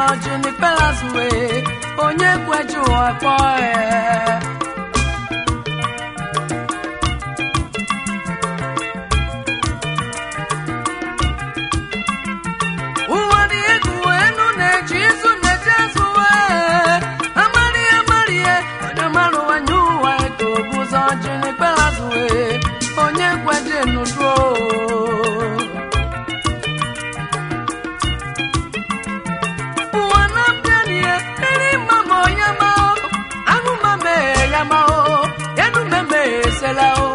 Junipelas wee onye kweju ụwa kpọọ ya ụwa dị egwu enu na-eji izu na-eji azụ wee amaghị amaghị onye mara ụwa nye ụwa ka o bụ ụzọ Junipelas wee onye kweje nuduo ụwa na-abịa n'ihe eri mama ya ma anụ mame ya ma o enu meme esela o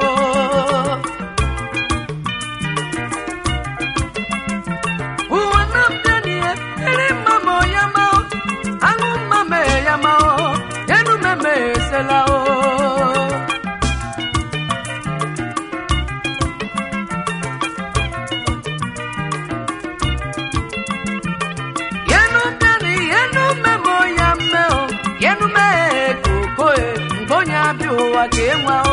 ụwa na-abịa n'ihe eri mama ya ma anụ mame ya ma o enu meme esela o yenu bịani yenu memo ya mmeo yenu mee kokoe mgbe onye abịa ụwa ka enwe o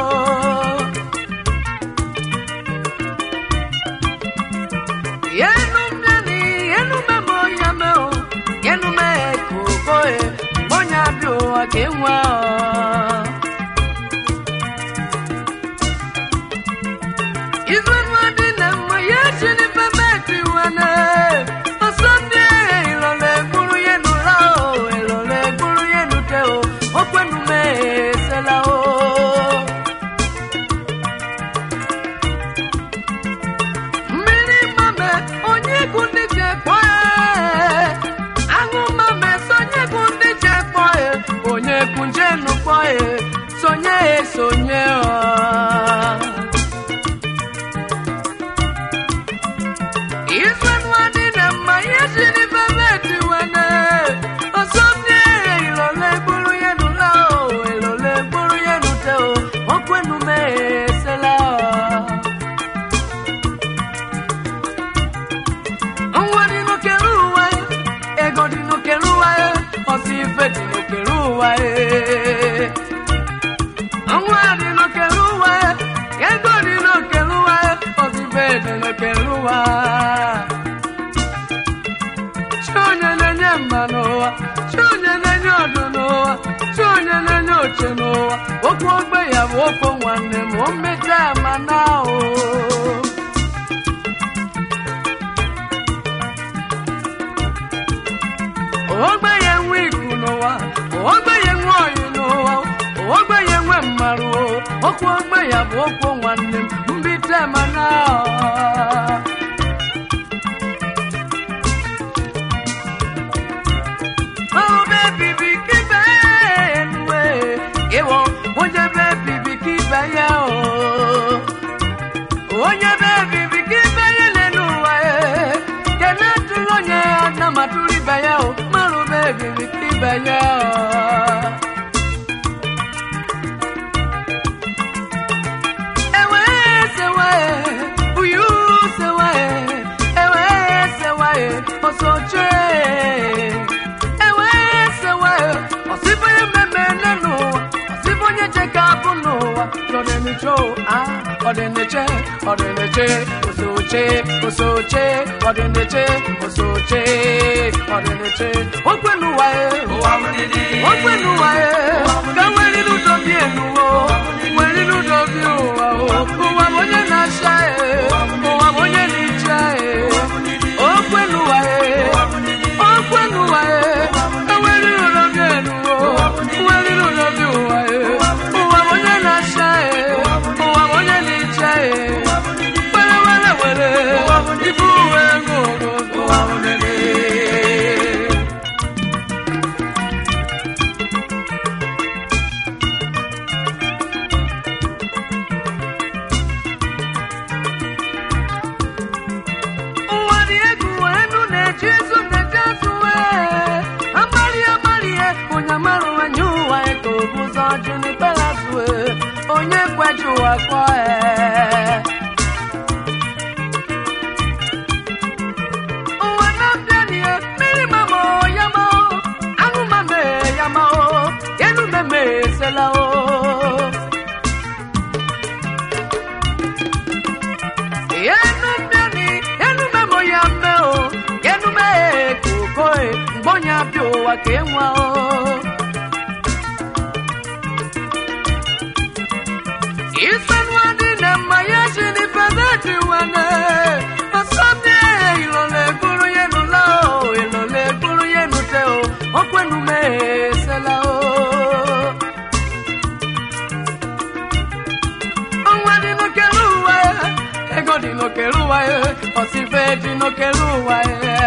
yenu bịani yenu memo ya mmeo yenu mee kokoe mgbe onye abịa ụwa ka enwe o Izwenu adị na mma ya chini pemeti wane Osonde ilole gburu yenu la o Ilole gburu yenu te o Okwenu me sela o Mmiri mame onye kundi je kpoe Aṅụ mame sonye kundi je kpoe Onye kunjenu kpoe Sonye sonye o Izwenu adị na mma ihe jiri bebeti wene Osomye ilole gburu yenu la o Ilole gburu yenu te o Okwenu me esela o Nwa dị n'okere ụwa Ego dị n'okere ụwa Ọsọ ife dị n'okere ụwa Nwa dị n'okere ụwa Ego dị n'okere ụwa Ọsọ ife dị n'okere ụwa Chi onye na-enye mma n'ụwa Chi onye na-enye ọdụ n'ụwa Chi onye na-enye oche n'ụwa Okwu ogbe ya bụ okwu nwanne m O mmecha ama na o ogbenye nwe iku n'ụwa ogbenye nwe oyi n'ụwa ogbenye nwe mmarụ okwu ogbe ya bụ okwu nwanne m mbite mana ọbe bibi kibe enuwe ịwọ onye be bibi kibe ya o onye be bibi ka ibe ya lele ụwa e kene tụrụ onye ya na matụrụ ibe ya o marụ be bibi ka ibe ya ewe sewe uyu sewe ewe sewe osoche ewe sewe osibo ya mmemme nenu osibo onye cheka abụ n'ụwa ọdịniche a ọdịniche ọdịniche osoche osoche ọdịniche osoche ọdịniche okwenuwa e okwenuwa e ka nwerilu dobi enuwo nwerilu dobi ụwa o ụwa bụ onye na-acha e ụwa bụ onye na-echa e okwenuwa e okwenuwa e enwerilu dobi enuwo nwerilu dobi ụwa e ụwa bụ onye na-acha e ụwa bụ onye na-echa e were were were ibu uwe ego ụwa bụ nene ụwa dị egwu enu na-eji izu na-eji azụ wee amarị amarịe onye amarụ nwanye ụwa ka o bụ ụzọ Junipelas wee onye kweji ụwa kpọ ee ụwa na-abịa n'ihe mmiri mama ya ma aṅụ mame ya ma enu meme esela o yenu mbịani yenu memo ya mme o yenu mee kokoe mgbe onye abịa ụwa ka enwe o isanwa dị na mma ya jiri pedati wane ọsọdị ilole gburu ya nụla o ilole gburu ya nute o okwenu mesela o ọnwa dị n'okere ụwa ya ego dị n'okere ụwa ya ọsife dị n'okere ụwa ya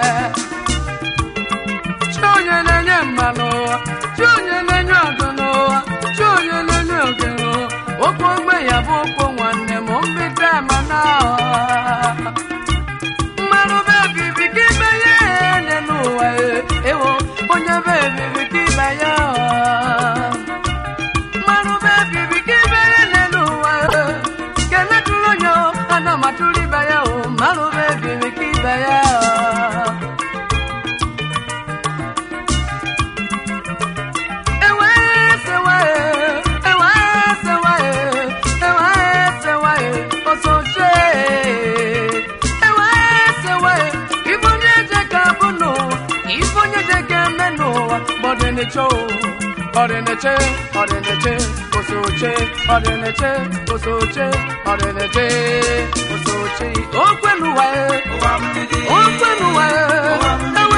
chi onye na-enye mmanụ ụwa chi onye na-enye ọgụ n'ụwa chi onye na-enye oge n'ụwa okwu ogbe ya bụ okwu nwanne m mbite mana mmanụ be bibi ka ibe ya ene n'ụwa ya ewo onye be bibi ka ibe ya mmanụ be bibi ka ibe ya ene n'ụwa ya kene tụrụ onye o, ana m atụrụ ibe ya o mmanụ be bibi ka ibe ya ọdịneche ọdịneche osoche ọdịneche osoche ọdịneche osoche okwenuwa okwenuwa